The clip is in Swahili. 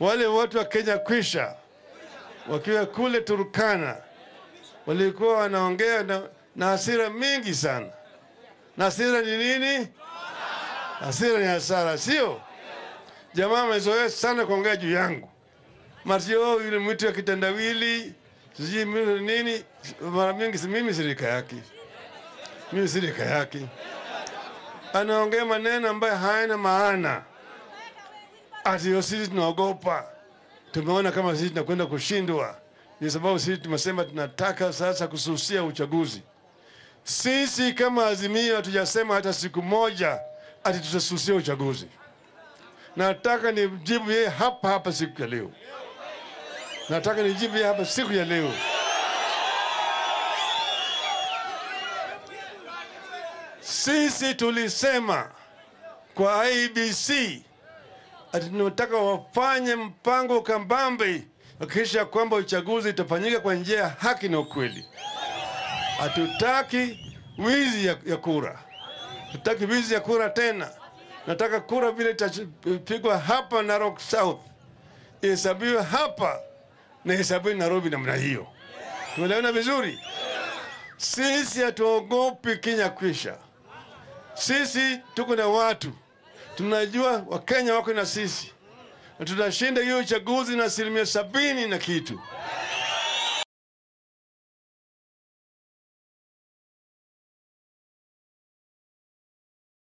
Wale watu wa Kenya kwisha wakiwa kule Turkana walikuwa wanaongea na, na hasira mingi sana. Na hasira ni nini? Hasira ni hasara, sio? Jamaa amezoea sana kuongea juu yangu, Mario yule mtu ya kitendawili, sijui mimi nini. Mara mingi si mimi sirika yake, mimi sirika yake, anaongea maneno ambayo hayana maana, ati sisi tunaogopa. Tumeona kama sisi tunakwenda kushindwa, ni sababu sisi tumesema tunataka sasa kususia uchaguzi. Sisi kama Azimio hatujasema hata siku moja ati tutasusia uchaguzi. Nataka nijibu yeye hapa hapa siku ya leo, nataka nijibu yeye hapa siku ya leo. Sisi tulisema kwa IBC ati tunataka wafanye mpango kambambe kuhakikisha kwamba uchaguzi itafanyika kwa njia ya haki na ukweli. Hatutaki wizi ya, ya kura, hatutaki wizi ya kura tena. Nataka kura vile itapigwa hapa Narok South ihesabiwe hapa na ihesabiwe Nairobi namna hiyo. Tumeelewana vizuri? Sisi hatuogopi Kenya kwisha. Sisi tuko na watu, tunajua Wakenya wako na sisi, na tutashinda hiyo uchaguzi na asilimia sabini na kitu.